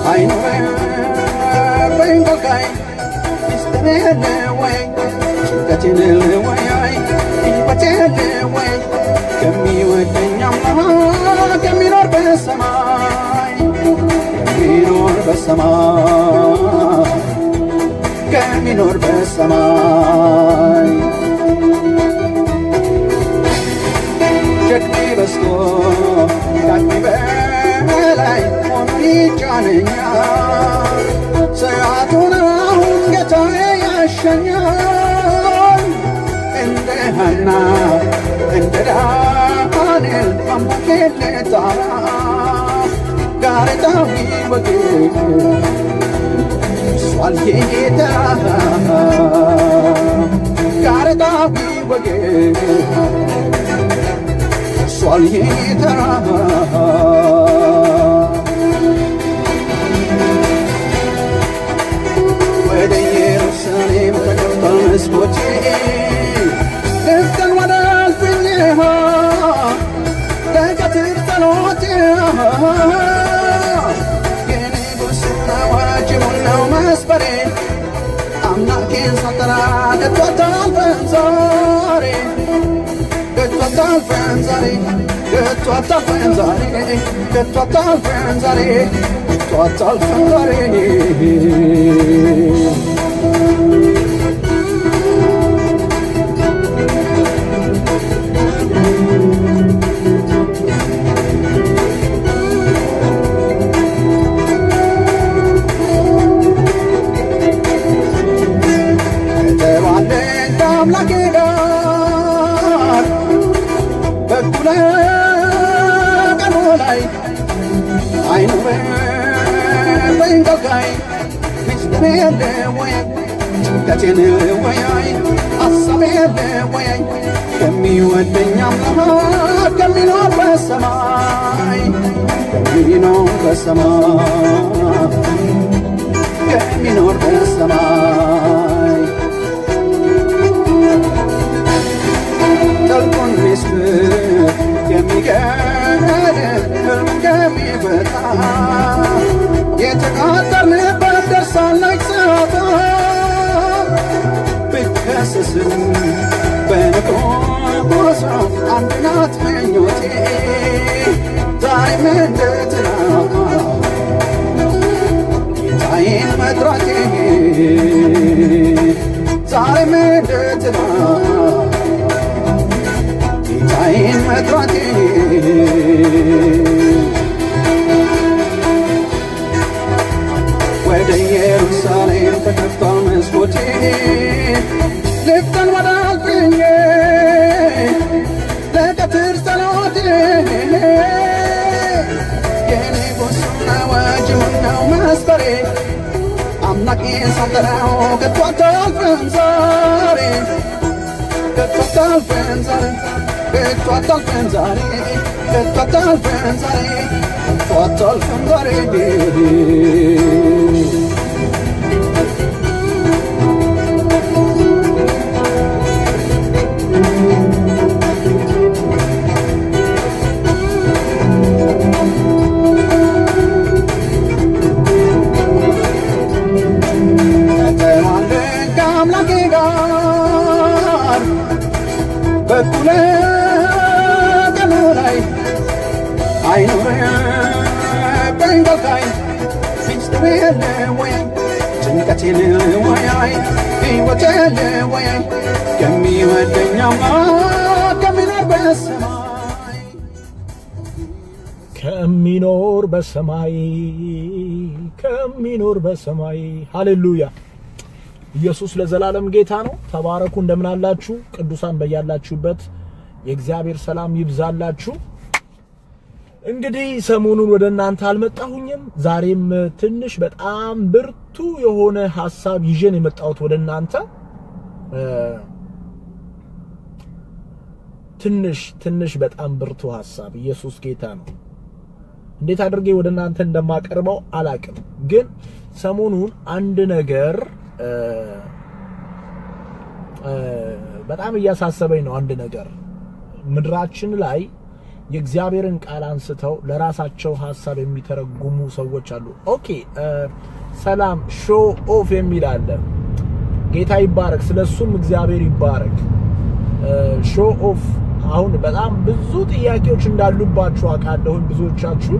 አይኖረብኝ ከልካይ ሚስጥሬን ወይ ጭንቀቴን ወይ ሕይወቴን ወይ ከሚወደኝ አምላክ ከሚኖር በሰማይ ከሚኖር በሰማይ ከሚኖር በሰማይ ሸክሜ በዝቶ ከአቅሜ በላይ ሆኖ ይጫነኛል። ሰዓቱን አሁን ጌታዬ ያሸኛል። እንደ ሐና እንደ ዳንኤል አምላኬን ልጠራ ጋሬጣው ይወገድ እሷል ጌታ ጋሬጣው ይወገድ እሷል ጌታ ወደ ኢየሩሳሌም ተከፍቷል መስኮቴ ልፍተን ወደ እልፍኜ ለቀትር ጸሎቴ የንጉሥና ዋጅቡን ነው መስፈሬ አምላኬን ሳልጠራ ከቶ አታልፈን ዛሬ ከቶ አታልፈን ዛሬ ከቶ አታልፈን ዛሬ ከቶ አታልፈን ዛሬ ከቶ አታልፈን ዛሬ ከተባለን ከአምላኬ ጋር በኩለ ቀኑ ላይ አይኖረብኝ ከልካይ ሚስጥር የለ ወይ ጭንቀቴን ወያይ ሐሳብ የለ ወያይ ከሚወደኝ አምላክ ከሚኖር በሰማይ ከሚኖር በሰማይ ከሚኖር በሰማይ ጥልቁን ምስጢር የሚገድል ሕልም የሚፈታ የተቃጠርንበት ደርሳለች ሰዓቷ ብከሰስም በንቆቆሷ አንድ ናት ምኞቴ ዛሬም እንደ ትናንት ጌታዬን መጥራቴ ዛሬም እንደ ትናንት ጌታዬን መጥራቴ ወደ ኢየሩሳሌም ተከፍቷል መስኮቴ ልፍተን ወደ አልፍኜ ለቀትር ጸሎቴ የንጉሡን አዋጅውን ነው መስፈሬ አምላኬን ሳልጠራው ከቶ አታልፍም ዛሬ ከቶ አታልፍም ዛሬ ከቶ አታልፍም ዛሬ ከቶ አታልፍም ዛሬ ከቶ አታልፍም ዛሬ ከተማለን ከአምላኬ ጋር በኩለ ቀኑ ላይ አይኖረብኝ ከልካይ ሚስጥር የለ ወይ ጭንቀት የለ ወያይ ሕይወት የለ ወያይ ከሚወደኝ አምላክ ከሚኖር በሰማይ ከሚኖር በሰማይ ከሚኖር በሰማይ ሃሌሉያ። ኢየሱስ ለዘላለም ጌታ ነው። ተባረኩ። እንደምን አላችሁ ቅዱሳን? በያላችሁበት የእግዚአብሔር ሰላም ይብዛላችሁ። እንግዲህ ሰሞኑን ወደ እናንተ አልመጣሁኝም። ዛሬም ትንሽ በጣም ብርቱ የሆነ ሐሳብ ይዤን የመጣሁት ወደ እናንተ ትንሽ ትንሽ በጣም ብርቱ ሐሳብ። ኢየሱስ ጌታ ነው። እንዴት አድርጌ ወደ እናንተ እንደማቀርበው አላቅም፣ ግን ሰሞኑን አንድ ነገር በጣም እያሳሰበኝ ነው። አንድ ነገር ምድራችን ላይ የእግዚአብሔርን ቃል አንስተው ለራሳቸው ሀሳብ የሚተረጉሙ ሰዎች አሉ። ኦኬ ሰላም ሾ ኦፍ የሚል አለ። ጌታ ይባረክ፣ ስለሱም እግዚአብሔር ይባረክ። ሾ ኦፍ አሁን በጣም ብዙ ጥያቄዎች እንዳሉባችሁ አውቃለሁኝ ብዙዎቻችሁ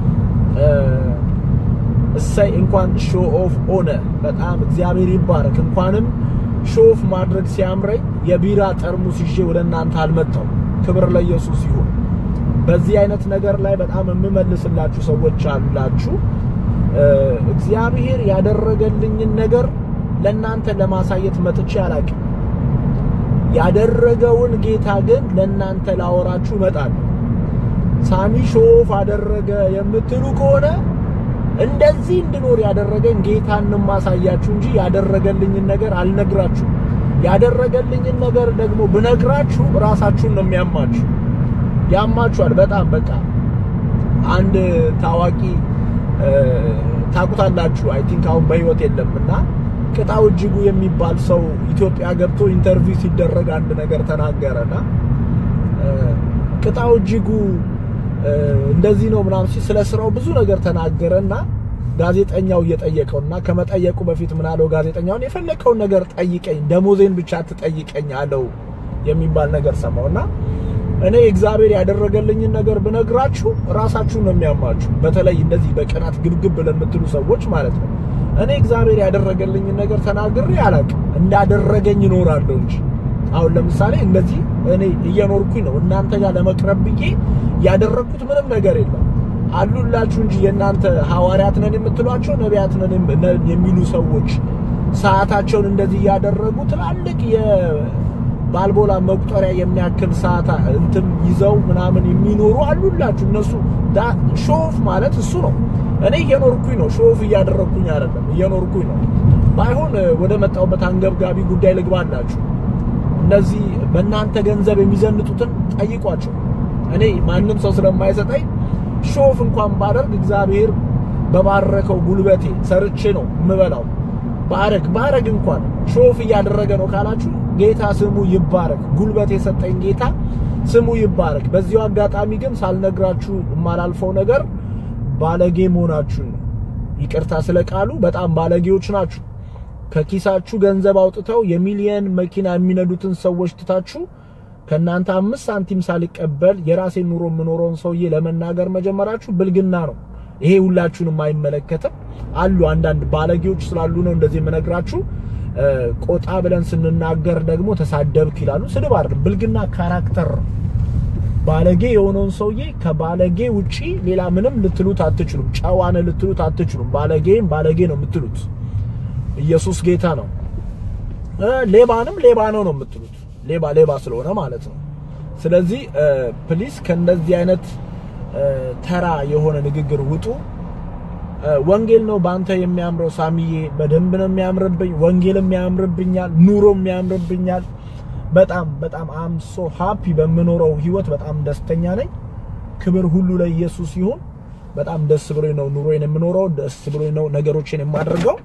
እሰይ እንኳን ሾ ኦፍ ሆነ። በጣም እግዚአብሔር ይባረክ። እንኳንም ሾ ኦፍ ማድረግ ሲያምረኝ የቢራ ጠርሙስ ይዤ ወደ እናንተ አልመጣው። ክብር ለኢየሱስ ይሁን። በዚህ አይነት ነገር ላይ በጣም የምመልስላችሁ ሰዎች አላችሁ። እግዚአብሔር ያደረገልኝን ነገር ለእናንተ ለማሳየት መጥቼ አላውቅም። ያደረገውን ጌታ ግን ለእናንተ ላወራችሁ እመጣለሁ። ሳሚ ሾ ኦፍ አደረገ የምትሉ ከሆነ እንደዚህ እንድኖር ያደረገኝ ጌታን ማሳያችሁ እንጂ ያደረገልኝን ነገር አልነግራችሁ። ያደረገልኝን ነገር ደግሞ ብነግራችሁ ራሳችሁን ነው የሚያማችሁ። ያማችኋል በጣም በቃ አንድ ታዋቂ ታቁታላችሁ፣ አይ ቲንክ አሁን በህይወት የለምና ቅጣው እጅጉ የሚባል ሰው ኢትዮጵያ ገብቶ ኢንተርቪው ሲደረግ አንድ ነገር ተናገረና ቅጣው እጅጉ እንደዚህ ነው ምናምን ሲል ስለ ስራው ብዙ ነገር ተናገረና ጋዜጠኛው እየጠየቀውና ከመጠየቁ በፊት ምን አለው ጋዜጠኛውን የፈለከውን ነገር ጠይቀኝ ደሞዜን ብቻ አትጠይቀኝ አለው የሚባል ነገር ሰማውና እኔ እግዚአብሔር ያደረገልኝን ነገር ብነግራችሁ ራሳችሁን ነው የሚያማችሁ በተለይ እንደዚህ በቅናት ግብግብ ለምትሉ ሰዎች ማለት ነው እኔ እግዚአብሔር ያደረገልኝን ነገር ተናግሬ አላውቅም እንዳደረገኝ እኖራለሁ እንጂ አሁን ለምሳሌ እንደዚህ እኔ እየኖርኩኝ ነው እናንተ ጋር ለመቅረብ ብዬ ያደረኩት ምንም ነገር የለም አሉላችሁ እንጂ የእናንተ ሐዋርያት ነን የምትሏቸው ነቢያት ነን የሚሉ ሰዎች ሰዓታቸውን እንደዚህ እያደረጉ ትላልቅ የባልቦላ መቁጠሪያ የሚያክል ሰዓት እንትን ይዘው ምናምን የሚኖሩ አሉላችሁ። እነሱ ሾፍ ማለት እሱ ነው። እኔ እየኖርኩኝ ነው፣ ሾፍ እያደረግኩኝ አይደለም፣ እየኖርኩኝ ነው። ባይሆን ወደ መጣሁበት አንገብጋቢ ጉዳይ ልግባላችሁ። እነዚህ በእናንተ ገንዘብ የሚዘንጡትን ጠይቋቸው። እኔ ማንም ሰው ስለማይሰጠኝ ሾፍ እንኳን ባደርግ እግዚአብሔር በባረከው ጉልበቴ ሰርቼ ነው የምበላው። ባረግ ባረግ እንኳን ሾፍ እያደረገ ነው ካላችሁ ጌታ ስሙ ይባረክ። ጉልበት የሰጠኝ ጌታ ስሙ ይባረክ። በዚሁ አጋጣሚ ግን ሳልነግራችሁ የማላልፈው ነገር ባለጌ መሆናችሁን ነው። ይቅርታ ስለ ቃሉ በጣም ባለጌዎች ናችሁ። ከኪሳችሁ ገንዘብ አውጥተው የሚሊየን መኪና የሚነዱትን ሰዎች ትታችሁ ከእናንተ አምስት ሳንቲም ሳልቀበል የራሴን ኑሮ የምኖረውን ሰውዬ ለመናገር መጀመራችሁ ብልግና ነው። ይሄ ሁላችሁንም አይመለከትም። አሉ አንዳንድ ባለጌዎች ስላሉ ነው እንደዚህ የምነግራችሁ። ቆጣ ብለን ስንናገር ደግሞ ተሳደብክ ይላሉ። ስድብ አይደለም፣ ብልግና ካራክተር ነው። ባለጌ የሆነውን ሰውዬ ከባለጌ ውጪ ሌላ ምንም ልትሉት አትችሉም። ጨዋነ ልትሉት አትችሉም። ባለጌም ባለጌ ነው የምትሉት። ኢየሱስ ጌታ ነው። ሌባንም ሌባ ነው ነው የምትሉት ሌባ ሌባ ስለሆነ ማለት ነው። ስለዚህ ፕሊስ ከእንደዚህ አይነት ተራ የሆነ ንግግር ውጡ። ወንጌል ነው በአንተ የሚያምረው ሳሚዬ፣ በደንብ ነው የሚያምርብኝ። ወንጌልም ያምርብኛል፣ ኑሮም ያምርብኛል። በጣም በጣም አም ሶ ሃፒ በምኖረው ህይወት በጣም ደስተኛ ነኝ። ክብር ሁሉ ለኢየሱስ ይሁን። በጣም ደስ ብሎኝ ነው ኑሮዬን የምኖረው፣ ደስ ብሎኝ ነው ነገሮችን የማደርገው።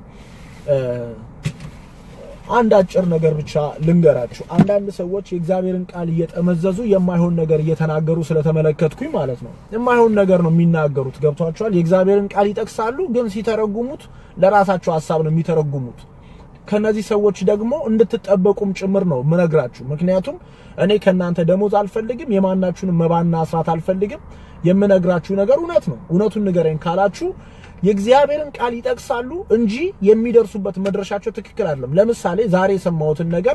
አንድ አጭር ነገር ብቻ ልንገራችሁ። አንዳንድ ሰዎች የእግዚአብሔርን ቃል እየጠመዘዙ የማይሆን ነገር እየተናገሩ ስለተመለከትኩኝ ማለት ነው። የማይሆን ነገር ነው የሚናገሩት። ገብቷቸዋል። የእግዚአብሔርን ቃል ይጠቅሳሉ፣ ግን ሲተረጉሙት ለራሳቸው ሀሳብ ነው የሚተረጉሙት። ከነዚህ ሰዎች ደግሞ እንድትጠበቁም ጭምር ነው ምነግራችሁ። ምክንያቱም እኔ ከእናንተ ደሞዝ አልፈልግም፣ የማናችሁንም መባና አስራት አልፈልግም። የምነግራችሁ ነገር እውነት ነው። እውነቱን ንገረኝ ካላችሁ የእግዚአብሔርን ቃል ይጠቅሳሉ እንጂ የሚደርሱበት መድረሻቸው ትክክል አይደለም። ለምሳሌ ዛሬ የሰማሁትን ነገር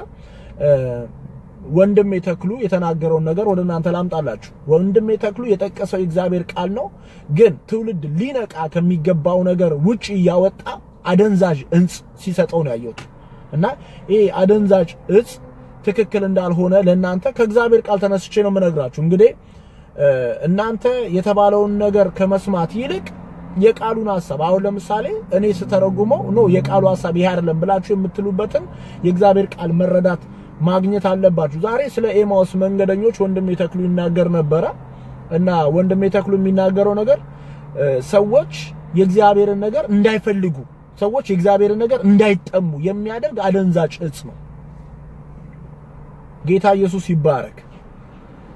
ወንድሜ ተክሉ የተናገረውን ነገር ወደ እናንተ ላምጣላችሁ። ወንድሜ ተክሉ የጠቀሰው የእግዚአብሔር ቃል ነው፣ ግን ትውልድ ሊነቃ ከሚገባው ነገር ውጪ እያወጣ አደንዛዥ እጽ ሲሰጠው ነው ያየሁት። እና ይሄ አደንዛዥ እጽ ትክክል እንዳልሆነ ለእናንተ ከእግዚአብሔር ቃል ተነስቼ ነው የምነግራችሁ። እንግዲህ እናንተ የተባለውን ነገር ከመስማት ይልቅ የቃሉን ሐሳብ አሁን ለምሳሌ እኔ ስተረጉመው ኖ የቃሉ ሐሳብ ይሄ አይደለም ብላችሁ የምትሉበትን የእግዚአብሔር ቃል መረዳት ማግኘት አለባችሁ። ዛሬ ስለ ኤማውስ መንገደኞች ወንድሜ ተክሉ ይናገር ነበረ እና ወንድሜ ተክሉ የሚናገረው ነገር ሰዎች የእግዚአብሔርን ነገር እንዳይፈልጉ፣ ሰዎች የእግዚአብሔርን ነገር እንዳይጠሙ የሚያደርግ አደንዛጭ እጽ ነው። ጌታ ኢየሱስ ይባረክ።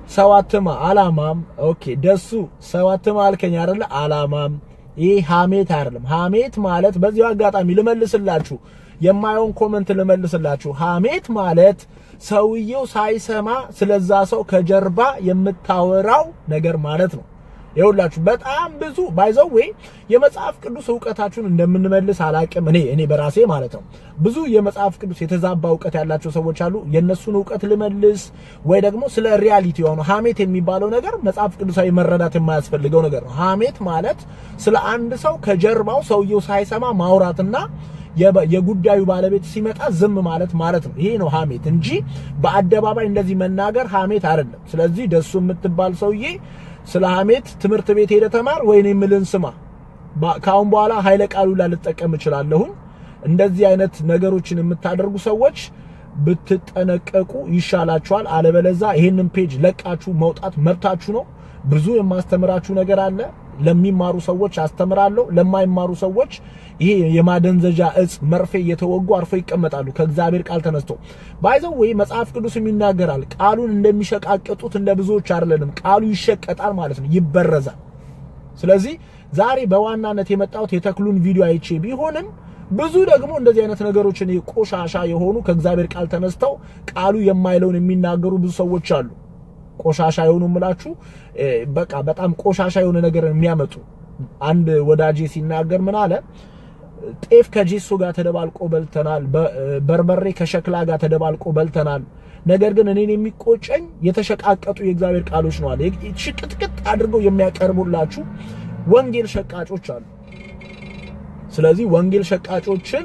ሰው አትማ አላማም። ኦኬ ደሱ ሰው አትማ አልከኝ አይደለ? አላማም። ይህ ሐሜት አይደለም። ሐሜት ማለት በዚሁ አጋጣሚ ልመልስላችሁ፣ የማየውን ኮመንት ልመልስላችሁ። ሐሜት ማለት ሰውየው ሳይሰማ ስለዛ ሰው ከጀርባ የምታወራው ነገር ማለት ነው። ይኸውላችሁ በጣም ብዙ ባይዘው ወይ የመጽሐፍ ቅዱስ እውቀታችሁን እንደምንመልስ አላቅም። እኔ እኔ በራሴ ማለት ነው ብዙ የመጽሐፍ ቅዱስ የተዛባ እውቀት ያላቸው ሰዎች አሉ። የነሱን እውቀት ልመልስ ወይ ደግሞ ስለ ሪያሊቲ የሆነ ሐሜት የሚባለው ነገር መጽሐፍ ቅዱሳዊ መረዳት የማያስፈልገው ነገር ነው። ሐሜት ማለት ስለ አንድ ሰው ከጀርባው ሰውየው ሳይሰማ ማውራትና የጉዳዩ ባለቤት ሲመጣ ዝም ማለት ማለት ነው። ይሄ ነው ሐሜት እንጂ በአደባባይ እንደዚህ መናገር ሐሜት አይደለም። ስለዚህ ደሱ የምትባል ሰውዬ ስለ ሐሜት ትምህርት ቤት ሄደ ተማር ወይኔ የምልን ስማ። ከአሁን በኋላ ኃይለ ቃሉ ላልጠቀም እችላለሁኝ። እንደዚህ አይነት ነገሮችን የምታደርጉ ሰዎች ብትጠነቀቁ ይሻላችኋል። አለበለዛ ይሄንን ፔጅ ለቃችሁ መውጣት መብታችሁ ነው። ብዙ የማስተምራችሁ ነገር አለ። ለሚማሩ ሰዎች አስተምራለሁ። ለማይማሩ ሰዎች ይሄ የማደንዘዣ እጽ መርፌ እየተወጉ አርፎ ይቀመጣሉ። ከእግዚአብሔር ቃል ተነስቶ ባይዘው ወይ መጽሐፍ ቅዱስም ይናገራል። ቃሉን እንደሚሸቃቀጡት እንደ ብዙዎች አይደለንም። ቃሉ ይሸቀጣል ማለት ነው፣ ይበረዛል። ስለዚህ ዛሬ በዋናነት የመጣሁት የተክሉን ቪዲዮ አይቼ ቢሆንም ብዙ ደግሞ እንደዚህ አይነት ነገሮችን ቆሻሻ የሆኑ ከእግዚአብሔር ቃል ተነስተው ቃሉ የማይለውን የሚናገሩ ብዙ ሰዎች አሉ። ቆሻሻ የሆኑ ምላችሁ በቃ በጣም ቆሻሻ የሆነ ነገር የሚያመጡ አንድ ወዳጄ ሲናገር ምን አለ? ጤፍ ከጄሶ ጋር ተደባልቆ በልተናል፣ በርበሬ ከሸክላ ጋር ተደባልቆ በልተናል። ነገር ግን እኔን የሚቆጨኝ የተሸቃቀጡ የእግዚአብሔር ቃሎች ነው አለ። ሽቅጥቅጥ አድርገው የሚያቀርቡላችሁ ወንጌል ሸቃጮች አሉ። ስለዚህ ወንጌል ሸቃጮችን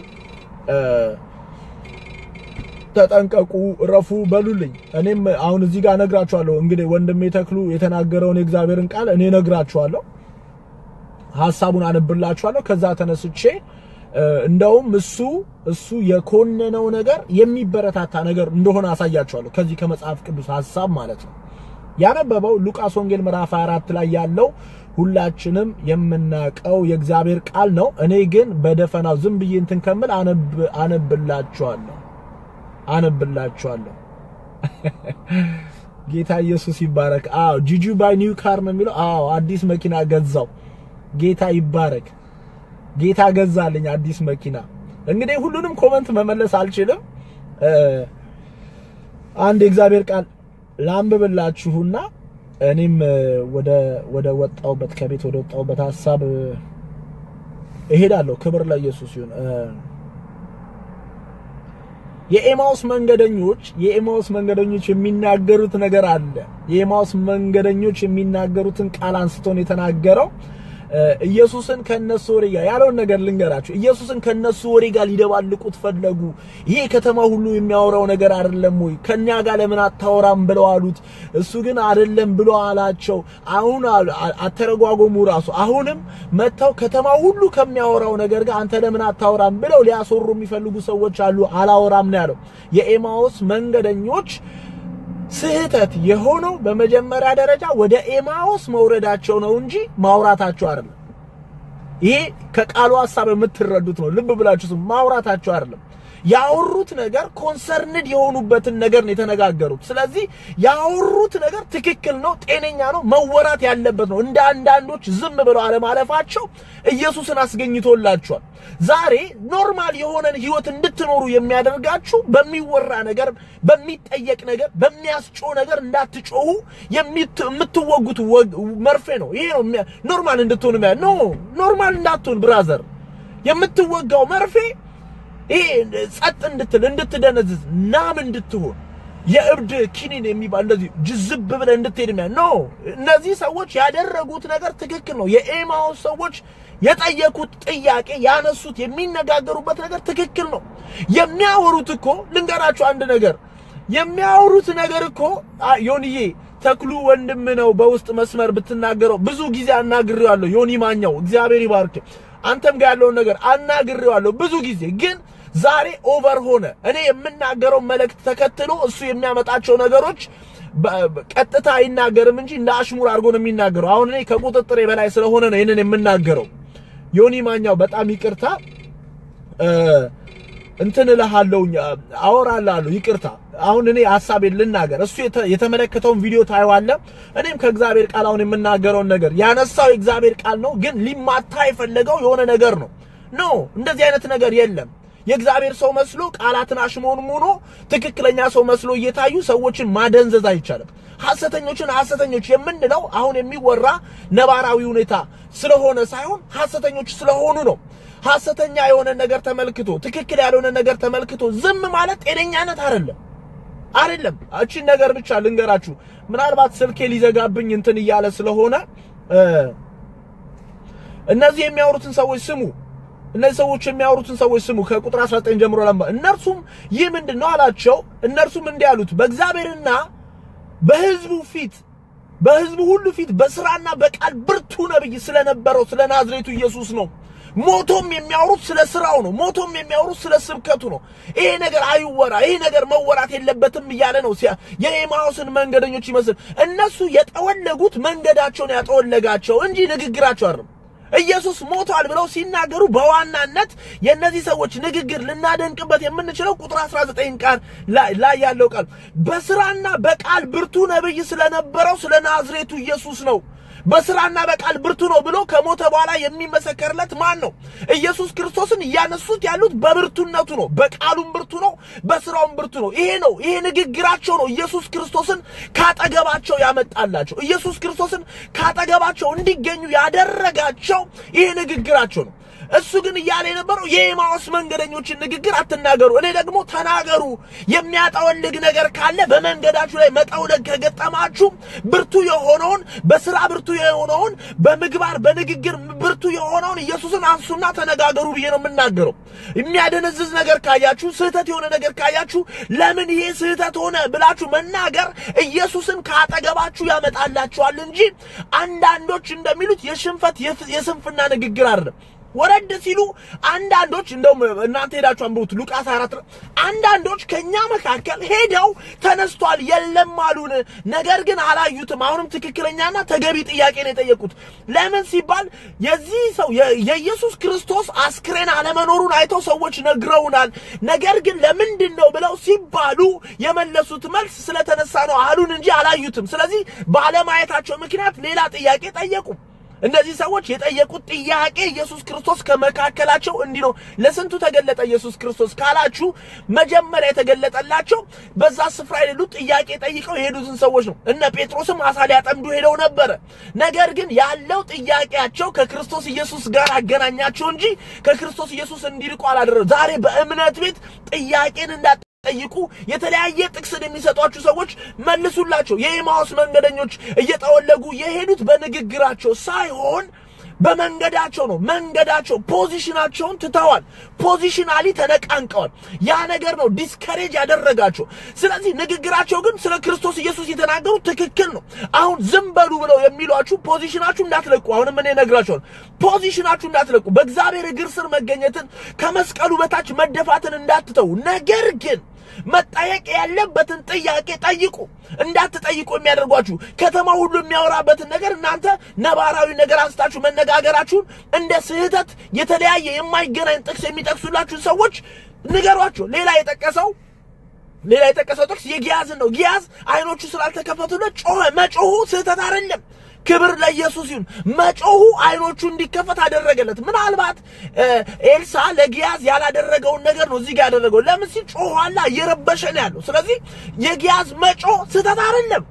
ተጠንቀቁ፣ ረፉ በሉልኝ። እኔም አሁን እዚህ ጋር ነግራችኋለሁ። እንግዲህ ወንድሜ ተክሉ የተናገረውን የእግዚአብሔርን ቃል እኔ ነግራችኋለሁ፣ ሐሳቡን አነብላችኋለሁ። ከዛ ተነስቼ እንደውም እሱ እሱ የኮነነው ነገር የሚበረታታ ነገር እንደሆነ አሳያችኋለሁ። ከዚህ ከመጽሐፍ ቅዱስ ሐሳብ ማለት ነው። ያነበበው ሉቃስ ወንጌል ምዕራፍ 24 ላይ ያለው ሁላችንም የምናውቀው የእግዚአብሔር ቃል ነው። እኔ ግን በደፈናው ዝም ብዬ እንትን ከምል አነብ አነብላችኋለሁ አነብላችኋለሁ። ጌታ ኢየሱስ ይባረክ። አዎ ጂጂ ባይ ኒው ካር ነው የሚለው። አዎ አዲስ መኪና ገዛው። ጌታ ይባረክ። ጌታ ገዛልኝ አዲስ መኪና። እንግዲህ ሁሉንም ኮመንት መመለስ አልችልም። አንድ የእግዚአብሔር ቃል ላንብብላችሁና እኔም ወደ ወደ ወጣውበት ከቤት ወደ ወጣውበት ሐሳብ እሄዳለሁ። ክብር ለኢየሱስ ይሁን። የኤማውስ መንገደኞች የኤማውስ መንገደኞች የሚናገሩት ነገር አለ። የኤማውስ መንገደኞች የሚናገሩትን ቃል አንስቶን የተናገረው ኢየሱስን ከነሱ ወሬ ጋር ያለውን ነገር ልንገራችሁ። ኢየሱስን ከነሱ ወሬ ጋር ሊደባልቁት ፈለጉ። ይሄ ከተማ ሁሉ የሚያወራው ነገር አይደለም ወይ? ከኛ ጋር ለምን አታወራም ብለው አሉት። እሱ ግን አይደለም ብሎ አላቸው። አሁን አተረጓጎሙ ራሱ አሁንም መጥተው ከተማ ሁሉ ከሚያወራው ነገር ጋር አንተ ለምን አታወራም ብለው ሊያስወሩ የሚፈልጉ ሰዎች አሉ። አላወራም ነው ያለው። የኤማውስ መንገደኞች ስህተት የሆነው በመጀመሪያ ደረጃ ወደ ኤማውስ መውረዳቸው ነው እንጂ ማውራታቸው አይደለም። ይሄ ከቃሉ ሐሳብ የምትረዱት ነው። ልብ ብላችሁ ስሙ። ማውራታቸው አይደለም። ያወሩት ነገር ኮንሰርንድ የሆኑበትን ነገር ነው የተነጋገሩት። ስለዚህ ያወሩት ነገር ትክክል ነው፣ ጤነኛ ነው፣ መወራት ያለበት ነው። እንደ አንዳንዶች ዝም ብለው አለማለፋቸው ኢየሱስን አስገኝቶላቸዋል። ዛሬ ኖርማል የሆነን ህይወት እንድትኖሩ የሚያደርጋችሁ በሚወራ ነገር፣ በሚጠየቅ ነገር፣ በሚያስጮህ ነገር እንዳትጮሁ የምትወጉት መርፌ ነው። ይሄ ነው ኖርማል እንድትሆኑ ኖ ኖርማል እንዳትሆን ብራዘር የምትወጋው መርፌ ይሄ ጸጥ እንድትል እንድትደነዝዝ ናም እንድትሆን የእብድ ኪኒን የሚባል እንደዚህ ጅዝብ ብለህ እንድትሄድ ሚያ ኖ እነዚህ ሰዎች ያደረጉት ነገር ትክክል ነው። የኤማውስ ሰዎች የጠየቁት ጥያቄ ያነሱት የሚነጋገሩበት ነገር ትክክል ነው። የሚያወሩት እኮ ልንገራችሁ አንድ ነገር የሚያወሩት ነገር እኮ ዮኒዬ ተክሉ ወንድም ነው። በውስጥ መስመር ብትናገረው ብዙ ጊዜ አናግሬዋለሁ። ዮኒ ማኛው እግዚአብሔር ይባርክ። አንተም ጋር ያለውን ነገር አናግሬዋለሁ ብዙ ጊዜ ግን ዛሬ ኦቨር ሆነ። እኔ የምናገረው መልእክት ተከትሎ እሱ የሚያመጣቸው ነገሮች ቀጥታ አይናገርም እንጂ እንደ አሽሙር አድርጎ ነው የሚናገረው። አሁን እኔ ከቁጥጥሬ በላይ ስለሆነ ነው ይህንን የምናገረው። ዮኒ ማኛው በጣም ይቅርታ እንትን እልሃለሁኝ፣ አወራልሃለሁ። ይቅርታ አሁን እኔ ሀሳቤን ልናገር። እሱ የተ- የተመለከተውን ቪዲዮ ታየዋለህ። እኔም ከእግዚአብሔር ቃል አሁን የምናገረውን ነገር ያነሳው የእግዚአብሔር ቃል ነው፣ ግን ሊማታ የፈለገው የሆነ ነገር ነው። ኖ እንደዚህ አይነት ነገር የለም። የእግዚአብሔር ሰው መስሎ ቃላትን አሽሞንሙኖ ትክክለኛ ሰው መስሎ እየታዩ ሰዎችን ማደንዘዝ አይቻልም። ሐሰተኞችን ሐሰተኞች የምንለው አሁን የሚወራ ነባራዊ ሁኔታ ስለሆነ ሳይሆን ሐሰተኞች ስለሆኑ ነው። ሐሰተኛ የሆነ ነገር ተመልክቶ ትክክል ያልሆነ ነገር ተመልክቶ ዝም ማለት ጤነኛነት አይደለም አይደለም። እቺን ነገር ብቻ ልንገራችሁ። ምናልባት ስልኬ ሊዘጋብኝ እንትን እያለ ስለሆነ እ እነዚህ የሚያወሩትን ሰዎች ስሙ። እነዚህ ሰዎች የሚያወሩትን ሰዎች ስሙ። ከቁጥር 19 ጀምሮ ለማ እነርሱም ይህ ምንድን ነው አላቸው። እነርሱም እንዲህ አሉት በእግዚአብሔርና በሕዝቡ ፊት በሕዝቡ ሁሉ ፊት በስራና በቃል ብርቱ ነብይ ስለነበረው ስለ ናዝሬቱ ኢየሱስ ነው። ሞቶም የሚያወሩት ስለ ስራው ነው። ሞቶም የሚያወሩት ስለ ስብከቱ ነው። ይሄ ነገር አይወራ፣ ይሄ ነገር መወራት የለበትም እያለ ነው። ሲያ የኤማውስን መንገደኞች ይመስል እነሱ የጠወለጉት መንገዳቸውን ያጠወለጋቸው እንጂ ንግግራቸው አይደለም። ኢየሱስ ሞቷል ብለው ሲናገሩ በዋናነት የእነዚህ ሰዎች ንግግር ልናደንቅበት የምንችለው ቁጥር 19 ቃል ላይ ላይ ያለው ቃል በስራና በቃል ብርቱ ነብይ ስለነበረው ስለ ናዝሬቱ ኢየሱስ ነው። በስራና በቃል ብርቱ ነው ብሎ ከሞተ በኋላ የሚመሰከርለት ማን ነው? ኢየሱስ ክርስቶስን እያነሱት ያሉት በብርቱነቱ ነው። በቃሉም ብርቱ ነው፣ በስራውም ብርቱ ነው። ይሄ ነው ይሄ ንግግራቸው ነው ኢየሱስ ክርስቶስን ካጠገባቸው ያመጣላቸው። ኢየሱስ ክርስቶስን ካጠገባቸው እንዲገኙ ያደረጋቸው ይሄ ንግግራቸው ነው። እሱ ግን እያለ የነበረው የኤማውስ መንገደኞችን ንግግር አትናገሩ፣ እኔ ደግሞ ተናገሩ። የሚያጠወልግ ነገር ካለ በመንገዳችሁ ላይ መጠውለግ ከገጠማችሁ ብርቱ የሆነውን በስራ ብርቱ የሆነውን በምግባር በንግግር ብርቱ የሆነውን ኢየሱስን አንሱና ተነጋገሩ ብዬ ነው የምናገረው። የሚያደነዝዝ ነገር ካያችሁ፣ ስህተት የሆነ ነገር ካያችሁ ለምን ይሄ ስህተት ሆነ ብላችሁ መናገር ኢየሱስን ካጠገባችሁ ያመጣላችኋል እንጂ አንዳንዶች እንደሚሉት የሽንፈት የስንፍና ንግግር አይደለም። ወረድ ሲሉ አንዳንዶች እንደውም እናንተ ሄዳችሁ አንብቡት ሉቃስ 4 አንዳንዶች ከኛ መካከል ሄደው ተነስቷል የለም አሉን፣ ነገር ግን አላዩትም። አሁንም ትክክለኛና ተገቢ ጥያቄ ነው የጠየቁት። ለምን ሲባል የዚህ ሰው የኢየሱስ ክርስቶስ አስክሬን አለመኖሩን አይተው ሰዎች ነግረውናል። ነገር ግን ለምንድን ነው ብለው ሲባሉ የመለሱት መልስ ስለተነሳ ነው አሉን እንጂ አላዩትም። ስለዚህ ባለማየታቸው ምክንያት ሌላ ጥያቄ ጠየቁ። እነዚህ ሰዎች የጠየቁት ጥያቄ ኢየሱስ ክርስቶስ ከመካከላቸው እንዲህ ነው። ለስንቱ ተገለጠ ኢየሱስ ክርስቶስ ካላችሁ መጀመሪያ የተገለጠላቸው በዛ ስፍራ የሌሉት ጥያቄ ጠይቀው የሄዱትን ሰዎች ነው። እነ ጴጥሮስም አሳ ሊያጠምዱ ሄደው ነበረ። ነገር ግን ያለው ጥያቄያቸው ከክርስቶስ ኢየሱስ ጋር አገናኛቸው እንጂ ከክርስቶስ ኢየሱስ እንዲርቁ አላደረገም። ዛሬ በእምነት ቤት ጥያቄን እንዳ ጠይቁ የተለያየ ጥቅስን የሚሰጧችሁ ሰዎች መልሱላቸው። የኤማውስ መንገደኞች እየጠወለጉ የሄዱት በንግግራቸው ሳይሆን በመንገዳቸው ነው። መንገዳቸው ፖዚሽናቸውን ትተዋል። ፖዚሽናሊ ተነቃንቀዋል። ያ ነገር ነው ዲስከሬጅ ያደረጋቸው። ስለዚህ ንግግራቸው ግን ስለ ክርስቶስ ኢየሱስ የተናገሩ ትክክል ነው። አሁን ዝም በሉ ብለው የሚሏችሁ ፖዚሽናችሁ እንዳትለቁ፣ አሁንም እኔ እነግራችኋለሁ። ፖዚሽናችሁ እንዳትለቁ፣ በእግዚአብሔር እግር ስር መገኘትን ከመስቀሉ በታች መደፋትን እንዳትተው፣ ነገር ግን መጠየቅ ያለበትን ጥያቄ ጠይቁ። እንዳትጠይቁ የሚያደርጓችሁ ከተማ ሁሉ የሚያወራበትን ነገር እናንተ ነባራዊ ነገር አንስታችሁ መነጋገራችሁን እንደ ስህተት የተለያየ የማይገናኝ ጥቅስ የሚጠቅሱላችሁ ሰዎች ንገሯቸው። ሌላ የጠቀሰው ሌላ የጠቀሰው ጥቅስ የጊያዝን ነው። ጊያዝ አይኖቹ ስላልተከፈቱለት ጮኸ። መጮሁ ስህተት አይደለም። ክብር ለኢየሱስ ይሁን። መጮሁ አይኖቹ እንዲከፈት አደረገለት። ምናልባት ኤልሳ ለጊያዝ ያላደረገውን ነገር ነው እዚህ ጋር ያደረገው። ለምን ሲል ጮኋላ እየረበሸ ነው ያለው። ስለዚህ የጊያዝ መጮህ ስህተት አይደለም።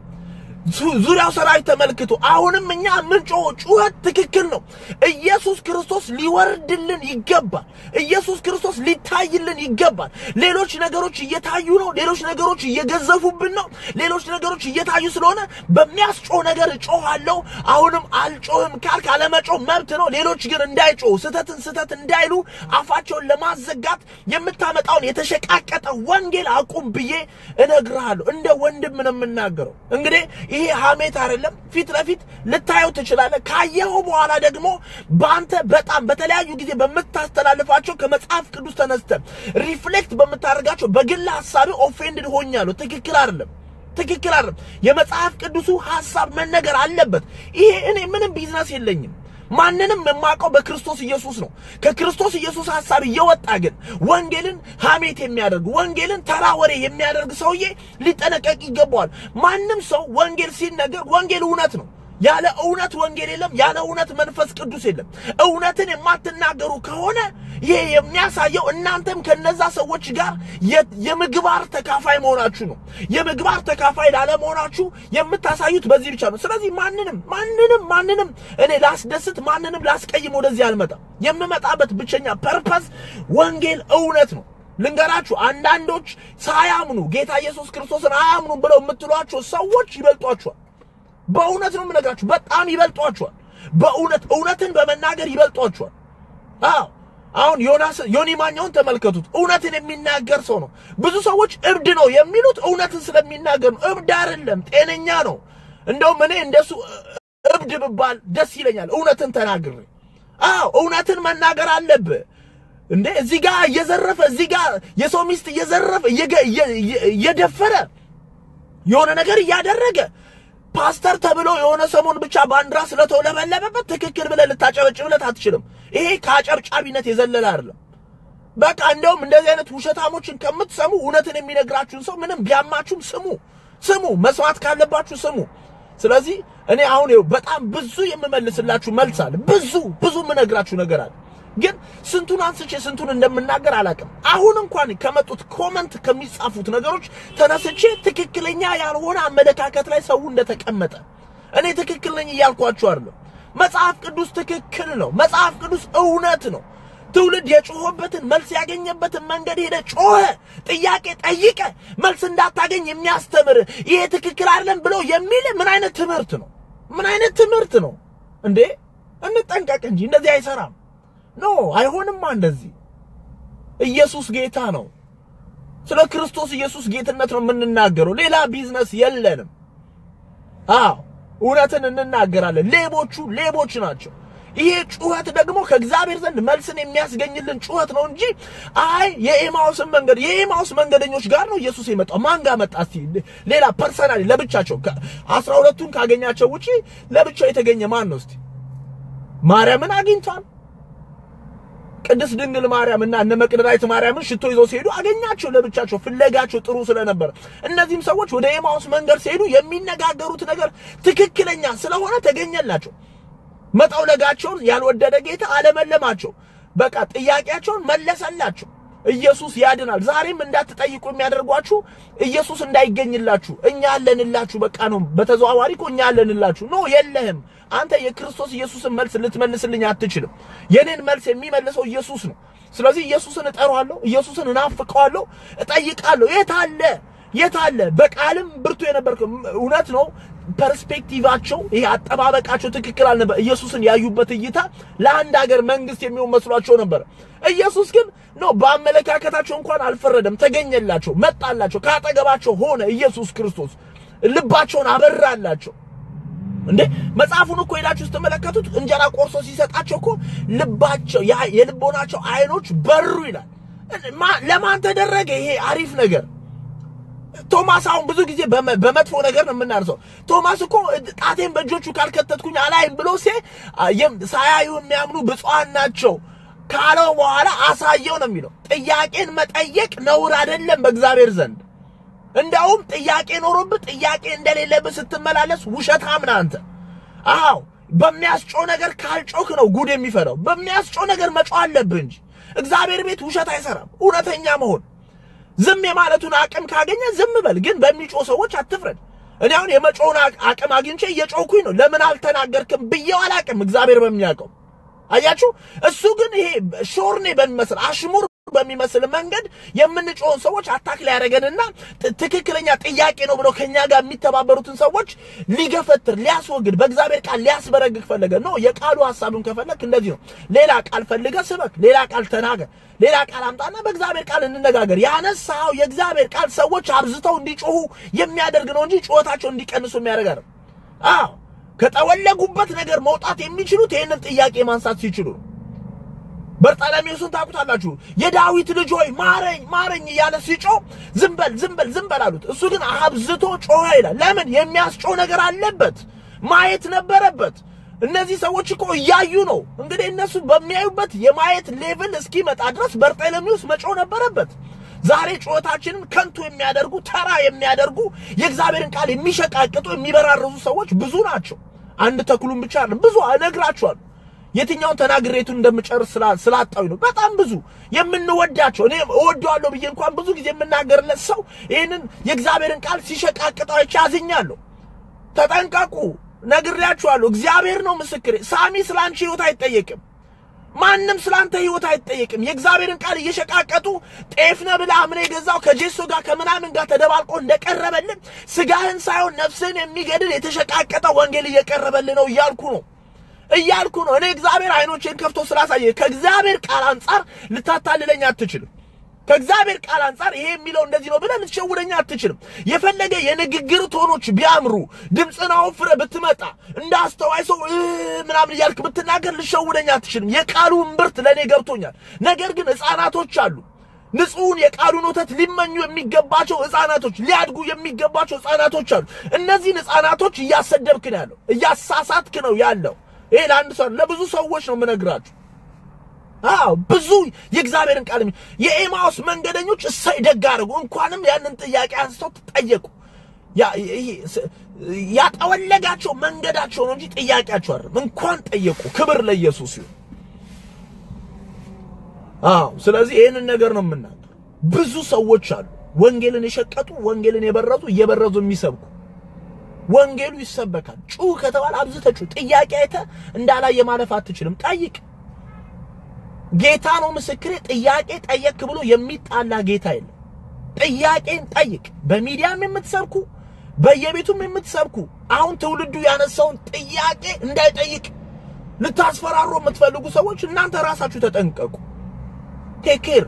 ዙሪያው ሰራዊት ተመልክቶ አሁንም እኛ የምንጮህ ጩኸት ትክክል ነው። ኢየሱስ ክርስቶስ ሊወርድልን ይገባል። ኢየሱስ ክርስቶስ ሊታይልን ይገባል። ሌሎች ነገሮች እየታዩ ነው። ሌሎች ነገሮች እየገዘፉብን ነው። ሌሎች ነገሮች እየታዩ ስለሆነ በሚያስጮህ ነገር እጮሃለሁ። አሁንም አልጮህም ካልክ አለመጮህ መብት ነው። ሌሎች ግን እንዳይጮሁ ስህተትን ስህተት እንዳይሉ አፋቸውን ለማዘጋት የምታመጣውን የተሸቃቀጠ ወንጌል አቁም ብዬ እነግርሃለሁ። እንደ ወንድም ነው የምናገረው። እንግዲህ ይሄ ሐሜት አይደለም። ፊት ለፊት ልታየው ትችላለህ። ካየኸው በኋላ ደግሞ በአንተ በጣም በተለያዩ ጊዜ በምታስተላልፋቸው ከመጽሐፍ ቅዱስ ተነስተ ሪፍሌክት በምታደርጋቸው በግል ሐሳቤ ኦፌንድድ ሆኛለሁ። ትክክል አይደለም። ትክክል አይደለም። የመጽሐፍ ቅዱሱ ሐሳብ መነገር አለበት። ይሄ እኔ ምንም ቢዝነስ የለኝም። ማንንም የማውቀው በክርስቶስ ኢየሱስ ነው። ከክርስቶስ ኢየሱስ ሐሳብ እየወጣ ግን ወንጌልን ሐሜት የሚያደርግ ወንጌልን ተራ ወሬ የሚያደርግ ሰውዬ ሊጠነቀቅ ይገባዋል። ማንም ሰው ወንጌል ሲነገር ወንጌል እውነት ነው። ያለ እውነት ወንጌል የለም። ያለ እውነት መንፈስ ቅዱስ የለም። እውነትን የማትናገሩ ከሆነ ይሄ የሚያሳየው እናንተም ከነዛ ሰዎች ጋር የምግባር ተካፋይ መሆናችሁ ነው። የምግባር ተካፋይ ላለመሆናችሁ የምታሳዩት በዚህ ብቻ ነው። ስለዚህ ማንንም ማንንም ማንንም እኔ ላስደስት ማንንም ላስቀይም ወደዚህ አልመጣም። የምመጣበት ብቸኛ ፐርፐስ ወንጌል እውነት ነው። ልንገራችሁ፣ አንዳንዶች ሳያምኑ ጌታ ኢየሱስ ክርስቶስን አያምኑም ብለው የምትሏቸው ሰዎች ይበልጧችኋል። በእውነት ነው የምነግራችሁ፣ በጣም ይበልጧችኋል። በእውነት እውነትን በመናገር ይበልጧችኋል። አዎ አሁን ዮናስ ዮኒ ማኛውን ተመልከቱት። እውነትን የሚናገር ሰው ነው። ብዙ ሰዎች እብድ ነው የሚሉት እውነትን ስለሚናገር ነው። እብድ አይደለም፣ ጤነኛ ነው። እንደውም እኔ እንደሱ እብድ ብባል ደስ ይለኛል፣ እውነትን ተናግሬ። አዎ እውነትን መናገር አለብህ እንዴ! እዚህ ጋር እየዘረፈ እዚህ ጋር የሰው ሚስት እየዘረፈ እየደፈረ የሆነ ነገር እያደረገ ፓስተር ተብሎ የሆነ ሰሞን ብቻ ባንዲራ ስለተውለበለበበት ትክክል ብለህ ልታጨበጭብለት አትችልም። ይሄ ከአጨብጫቢነት የዘለለ አይደለም። በቃ እንደውም እንደዚህ አይነት ውሸታሞችን ከምትሰሙ እውነትን የሚነግራችሁን ሰው ምንም ቢያማችሁም ስሙ፣ ስሙ፣ መስማት ካለባችሁ ስሙ። ስለዚህ እኔ አሁን ይኸው በጣም ብዙ የምመልስላችሁ መልስ አለ። ብዙ ብዙ የምነግራችሁ ነገር አለ። ግን ስንቱን አንስቼ ስንቱን እንደምናገር አላውቅም። አሁን እንኳን ከመጡት ኮመንት ከሚጻፉት ነገሮች ተነስቼ ትክክለኛ ያልሆነ አመለካከት ላይ ሰው እንደተቀመጠ እኔ ትክክል ነኝ እያልኳችሁ አይደለም። መጽሐፍ ቅዱስ ትክክል ነው። መጽሐፍ ቅዱስ እውነት ነው። ትውልድ የጮኸበትን መልስ ያገኘበትን መንገድ ሄደ ጮኸ፣ ጥያቄ ጠይቀ፣ መልስ እንዳታገኝ የሚያስተምር ይሄ ትክክል አይደለም ብሎ የሚል ምን አይነት ትምህርት ነው? ምን አይነት ትምህርት ነው እንዴ? እንጠንቀቅ እንጂ እንደዚህ አይሰራም። ኖ አይሆንማ። እንደዚህ ኢየሱስ ጌታ ነው። ስለ ክርስቶስ ኢየሱስ ጌትነት ነው የምንናገረው። ሌላ ቢዝነስ የለንም። አዎ እውነትን እንናገራለን። ሌቦቹ ሌቦች ናቸው። ይሄ ጩኸት ደግሞ ከእግዚአብሔር ዘንድ መልስን የሚያስገኝልን ጩኸት ነው እንጂ አይ የኤማውስን መንገድ የኤማውስ መንገደኞች ጋር ነው ኢየሱስ የመጣው። ማን ጋር መጣ? እስቲ ሌላ ፐርሰናሊ ለብቻቸው አስራ ሁለቱን ካገኛቸው ውጪ ለብቻው የተገኘ ማን ነው? እስቲ ማርያምን አግኝቷል። ቅድስት ድንግል ማርያም እና እነ መቅደላዊት ማርያምን ሽቶ ይዘው ሲሄዱ አገኛቸው። ለብቻቸው ፍለጋቸው ጥሩ ስለነበረ እነዚህም ሰዎች ወደ ኤማውስ መንገድ ሲሄዱ የሚነጋገሩት ነገር ትክክለኛ ስለሆነ ተገኘላቸው። መጠውለጋቸውን ያልወደደ ጌታ አለመለማቸው። በቃ ጥያቄያቸውን መለሰላቸው። ኢየሱስ ያድናል። ዛሬም እንዳትጠይቁ የሚያደርጓችሁ ኢየሱስ እንዳይገኝላችሁ እኛ አለንላችሁ። በቃ ነው። በተዘዋዋሪ እኮ እኛ አለንላችሁ። ኖ የለህም። አንተ የክርስቶስ ኢየሱስን መልስ ልትመልስልኝ አትችልም። የኔን መልስ የሚመልሰው ኢየሱስ ነው። ስለዚህ ኢየሱስን እጠራዋለሁ፣ ኢየሱስን እናፍቀዋለሁ፣ እጠይቃለሁ። የት አለ የት አለ? በቃልም ብርቱ የነበርከ እውነት ነው። ፐርስፔክቲቫቸው ይሄ አጠባበቃቸው ትክክል አልነበር። ኢየሱስን ያዩበት እይታ ለአንድ ሀገር መንግስት የሚሆን መስሏቸው ነበር። ኢየሱስ ግን ነው በአመለካከታቸው እንኳን አልፈረደም። ተገኘላቸው፣ መጣላቸው፣ ካጠገባቸው ሆነ። ኢየሱስ ክርስቶስ ልባቸውን አበራላቸው። እንዴ መጽሐፉን እኮ ሄዳችሁ ስትመለከቱት እንጀራ ቆርሶ ሲሰጣቸው እኮ ልባቸው የልቦናቸው አይኖች በሩ ይላል። ለማን ተደረገ ይሄ አሪፍ ነገር? ቶማስ አሁን ብዙ ጊዜ በመጥፎ ነገር ነው የምናርሰው። ቶማስ እኮ ጣቴን በእጆቹ ካልከተትኩኝ አላይም ብሎ ሴ ሳያዩ የሚያምኑ ብፁዓን ናቸው ካለው በኋላ አሳየው ነው የሚለው። ጥያቄን መጠየቅ ነውር አይደለም በእግዚአብሔር ዘንድ። እንደውም ጥያቄ ኖሮብህ ጥያቄ እንደሌለብህ ስትመላለስ ውሸታም ነህ አንተ። አዎ በሚያስጮህ ነገር ካልጮክ ነው ጉድ የሚፈራው። በሚያስጮህ ነገር መጮህ አለብህ እንጂ እግዚአብሔር ቤት ውሸት አይሰራም። እውነተኛ መሆን ዝም የማለቱን አቅም ካገኘ ዝም በል፣ ግን በሚጮህ ሰዎች አትፍረድ። እኔ አሁን የመጮውን አቅም አግኝቼ እየጮኩኝ ነው። ለምን አልተናገርክም ብዬው አላቅም። እግዚአብሔር በሚያውቀው አያችሁ። እሱ ግን ይሄ ሾርኔ በሚመስል አሽሙር በሚመስል መንገድ የምንጮውን ሰዎች አታክ ሊያደርገንና ትክክለኛ ጥያቄ ነው ብለው ከኛ ጋር የሚተባበሩትን ሰዎች ሊገፈትር ሊያስወግድ በእግዚአብሔር ቃል ሊያስበረግግ ፈለገ ነው። የቃሉ ሐሳብን ከፈለክ እንደዚህ ነው። ሌላ ቃል ፈልገ ስበክ፣ ሌላ ቃል ተናገር፣ ሌላ ቃል አምጣና በእግዚአብሔር ቃል እንነጋገር። ያነሳው የእግዚአብሔር ቃል ሰዎች አብዝተው እንዲጮሁ የሚያደርግ ነው እንጂ ጩኸታቸው እንዲቀንሱ የሚያደርግ አይደለም። አዎ ከጠወለጉበት ነገር መውጣት የሚችሉት ይህንን ጥያቄ ማንሳት ሲችሉ ነው። በርጣለሜዎስን ታውቁታላችሁ። የዳዊት ልጅ ሆይ ማረኝ ማረኝ እያለ ሲጮህ ዝም በል ዝም በል ዝም በል አሉት። እሱ ግን አብዝቶ ጮኸ ይላል። ለምን? የሚያስጮህ ነገር አለበት፣ ማየት ነበረበት። እነዚህ ሰዎች እኮ እያዩ ነው። እንግዲህ እነሱ በሚያዩበት የማየት ሌቭል እስኪመጣ ድረስ በርጤለሚውስ መጮህ ነበረበት። ዛሬ ጩኸታችንን ከንቱ የሚያደርጉ ተራ የሚያደርጉ የእግዚአብሔርን ቃል የሚሸቃቅጡ የሚበራርዙ ሰዎች ብዙ ናቸው። አንድ ተኩሉን ብቻ አይደለም፣ ብዙ እነግራችኋለሁ። የትኛውን ተናግሬቱን እንደምጨርስ ስላጣዊ ነው። በጣም ብዙ የምንወዳቸው እኔ እወደዋለሁ ብዬ እንኳን ብዙ ጊዜ የምናገርለት ሰው ይህንን የእግዚአብሔርን ቃል ሲሸቃቅጠው አይቼ አዝኛለሁ። ተጠንቀቁ፣ ነግሬያችኋለሁ። እግዚአብሔር ነው ምስክሬ። ሳሚ ስለ አንቺ ህይወት አይጠየቅም። ማንም ስላንተ ህይወት አይጠየቅም። የእግዚአብሔርን ቃል እየሸቃቀጡ ጤፍ ነህ ብለህ አምነህ የገዛው ከጄሶ ጋር ከምናምን ጋር ተደባልቆ እንደቀረበልን ስጋህን ሳይሆን ነፍስህን የሚገድል የተሸቃቀጠ ወንጌል እየቀረበልህ ነው እያልኩ ነው እያልኩ ነው። እኔ እግዚአብሔር አይኖቼን ከፍቶ ስላሳየ ከእግዚአብሔር ቃል አንጻር ልታታልለኝ አትችልም። ከእግዚአብሔር ቃል አንጻር ይሄ የሚለው እንደዚህ ነው ብለህ ልትሸውደኝ አትችልም። የፈለገ የንግግር ቶኖች ቢያምሩ ድምፅን አወፍረህ ብትመጣ እንደ አስተዋይ ሰው ምናምን እያልክ ብትናገር ልትሸውደኝ አትችልም። የቃሉ እምብርት ለእኔ ገብቶኛል። ነገር ግን ሕፃናቶች አሉ ንጹሑን የቃሉን ወተት ሊመኙ የሚገባቸው ሕፃናቶች ሊያድጉ የሚገባቸው ሕፃናቶች አሉ። እነዚህን ሕፃናቶች እያሰደብክ ነው ያለው፣ እያሳሳትክ ነው ያለው። ይሄ ለአንድ ሰው ለብዙ ሰዎች ነው የምነግራችሁ። አዎ ብዙ የእግዚአብሔርን ቃል የኤማውስ መንገደኞች እሰይ ደግ አደረጉ። እንኳንም ያንን ጥያቄ አንስተው ተጠየቁ። ያጠወለጋቸው መንገዳቸው ነው እንጂ ጥያቄያቸው አይደለም። እንኳን ጠየቁ። ክብር ለኢየሱስ ይሁን። አዎ ስለዚህ ይህንን ነገር ነው የምናገር። ብዙ ሰዎች አሉ ወንጌልን የሸቀጡ ወንጌልን የበረዙ እየበረዙ የሚሰብኩ ወንጌሉ ይሰበካል። ጩህ ከተባለ አብዝተህ ጩህ። ጥያቄ አይተህ እንዳላየ ማለፍ አትችልም። ጠይቅ። ጌታ ነው ምስክሬ። ጥያቄ ጠየክ ብሎ የሚጣላ ጌታ የለም። ጥያቄን ጠይቅ። በሚዲያም የምትሰብኩ በየቤቱም የምትሰብኩ አሁን ትውልዱ ያነሳውን ጥያቄ እንዳይጠይቅ ልታስፈራሩ የምትፈልጉ ሰዎች እናንተ ራሳችሁ ተጠንቀቁ። ቴኬር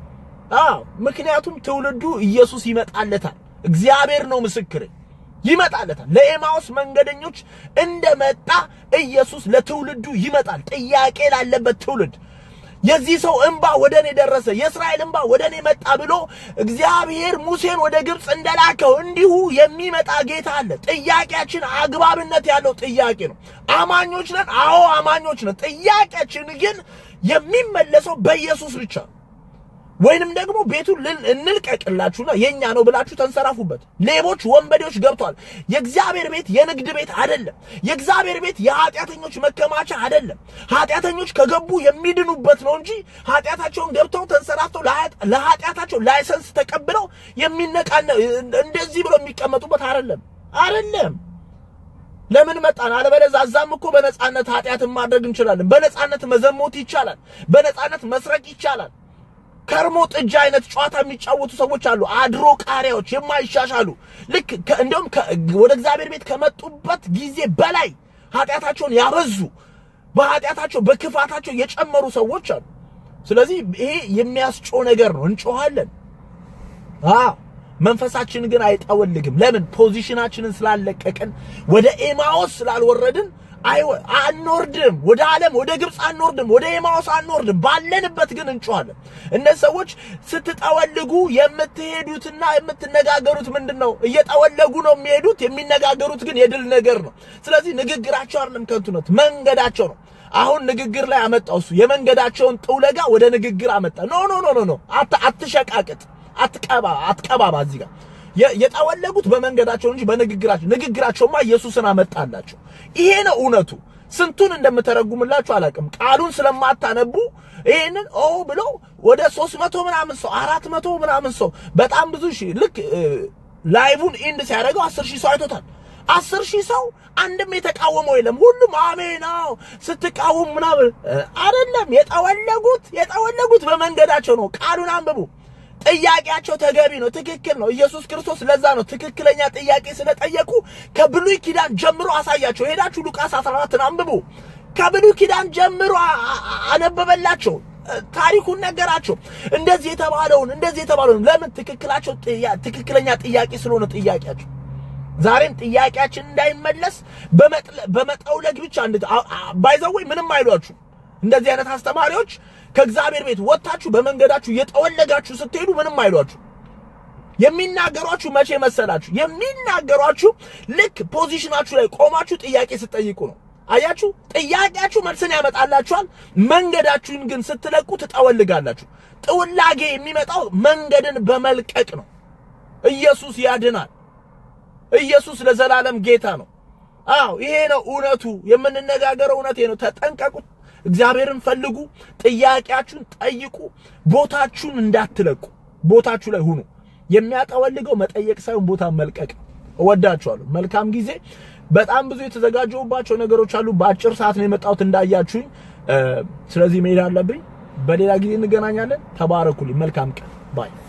አዎ፣ ምክንያቱም ትውልዱ ኢየሱስ ይመጣለታል። እግዚአብሔር ነው ምስክሬ ይመጣለታል። ለኤማውስ መንገደኞች እንደመጣ ኢየሱስ ለትውልዱ ይመጣል። ጥያቄ ላለበት ትውልድ የዚህ ሰው እንባ ወደ እኔ ደረሰ፣ የእስራኤል እንባ ወደ እኔ መጣ ብሎ እግዚአብሔር ሙሴን ወደ ግብፅ እንደላከው እንዲሁ የሚመጣ ጌታ አለ። ጥያቄያችን አግባብነት ያለው ጥያቄ ነው። አማኞች ነን። አዎ አማኞች ነን። ጥያቄያችን ግን የሚመለሰው በኢየሱስ ብቻ ነው። ወይንም ደግሞ ቤቱን እንልቀቅላችሁና የኛ ነው ብላችሁ ተንሰራፉበት። ሌቦች፣ ወንበዴዎች ገብቷል። የእግዚአብሔር ቤት የንግድ ቤት አይደለም። የእግዚአብሔር ቤት የኃጢአተኞች መከማቻ አይደለም። ኃጢአተኞች ከገቡ የሚድኑበት ነው እንጂ ኃጢአታቸውን ገብተው ተንሰራፍተው ለኃጢአታቸው ላይሰንስ ተቀብለው የሚነቃነ እንደዚህ ብለው የሚቀመጡበት አይደለም አይደለም። ለምን መጣን? አለበለዚያ እዛም እኮ በነጻነት ኃጢአትን ማድረግ እንችላለን። በነጻነት መዘሞት ይቻላል። በነጻነት መስረቅ ይቻላል። ከርሞ ጥጃ አይነት ጨዋታ የሚጫወቱ ሰዎች አሉ። አድሮ ቃሪያዎች የማይሻሻሉ ልክ እንደውም ወደ እግዚአብሔር ቤት ከመጡበት ጊዜ በላይ ኃጢአታቸውን ያበዙ በኃጢአታቸው በክፋታቸው የጨመሩ ሰዎች አሉ። ስለዚህ ይሄ የሚያስጮህ ነገር ነው። እንጮሃለን። አዎ መንፈሳችን ግን አይጠወልግም። ለምን? ፖዚሽናችንን ስላለቀቅን ወደ ኤማዎስ ስላልወረድን አይወ አንወርድም። ወደ ዓለም ወደ ግብፅ አንወርድም። ወደ ኤማዎስ አንወርድም። ባለንበት ግን እንጮሃለን። እነዚህ ሰዎች ስትጠወልጉ የምትሄዱትና የምትነጋገሩት ምንድን ነው? እየጠወለጉ ነው የሚሄዱት። የሚነጋገሩት ግን የድል ነገር ነው። ስለዚህ ንግግራቸው አይደለም ከንቱነት፣ መንገዳቸው ነው። አሁን ንግግር ላይ አመጣው እሱ የመንገዳቸውን ጥውለጋ ወደ ንግግር አመጣ። ኖ ኖ ኖ ኖ አትሸቃቅጥ፣ አትቀባ አትቀባባ እዚህ ጋር የጠወለጉት በመንገዳቸው እንጂ በንግግራቸው ንግግራቸውማ ኢየሱስን አመጣላቸው። ይሄ ነው እውነቱ። ስንቱን እንደምተረጉምላችሁ አላውቅም። ቃሉን ስለማታነቡ ይሄንን ኦ ብሎ ወደ ሦስት መቶ ምናምን ሰው አራት መቶ ምናምን ሰው በጣም ብዙ ሺህ ልክ ላይቡን ኢንድ ሲያደርገው አስር ሺህ ሰው አይቶታል። አስር ሺህ ሰው አንድም የተቃወመው የለም። ሁሉም አሜን አዎ ስትቃወሙ ምናምን አይደለም። የጠወለጉት የጠወለጉት በመንገዳቸው ነው። ቃሉን አንብቡ። ጥያቄያቸው ተገቢ ነው፣ ትክክል ነው። ኢየሱስ ክርስቶስ ለዛ ነው ትክክለኛ ጥያቄ ስለጠየቁ ከብሉይ ኪዳን ጀምሮ አሳያቸው። ሄዳችሁ ሉቃስ 14ን አንብቡ። ከብሉይ ኪዳን ጀምሮ አነበበላቸው፣ ታሪኩን ነገራቸው። እንደዚህ የተባለውን እንደዚህ የተባለውን ለምን ትክክላቸው ትክክለኛ ጥያቄ ስለሆነ ጥያቄያቸው ዛሬም ጥያቄያችን እንዳይመለስ በመጠውለግ ብቻ ባይዘወይ ምንም አይሏችሁ እንደዚህ አይነት አስተማሪዎች ከእግዚአብሔር ቤት ወጥታችሁ በመንገዳችሁ እየጠወለጋችሁ ስትሄዱ ምንም አይሏችሁ። የሚናገሯችሁ መቼ መሰላችሁ? የሚናገሯችሁ ልክ ፖዚሽናችሁ ላይ ቆማችሁ ጥያቄ ስትጠይቁ ነው። አያችሁ፣ ጥያቄያችሁ መልስን ያመጣላችኋል። መንገዳችሁን ግን ስትለቁ ትጠወልጋላችሁ። ጥውላጌ የሚመጣው መንገድን በመልቀቅ ነው። ኢየሱስ ያድናል። ኢየሱስ ለዘላለም ጌታ ነው። አዎ ይሄ ነው እውነቱ። የምንነጋገረው እውነት ነው። ተጠንቀቁ። እግዚአብሔርን ፈልጉ። ጥያቄያችሁን ጠይቁ። ቦታችሁን እንዳትለቁ። ቦታችሁ ላይ ሁኑ። የሚያጠወልገው መጠየቅ ሳይሆን ቦታ መልቀቅ። እወዳችኋለሁ። መልካም ጊዜ። በጣም ብዙ የተዘጋጀሁባቸው ነገሮች አሉ። በአጭር ሰዓት ነው የመጣሁት እንዳያችሁኝ። ስለዚህ መሄድ አለብኝ። በሌላ ጊዜ እንገናኛለን። ተባረኩልኝ። መልካም ቀን ባይ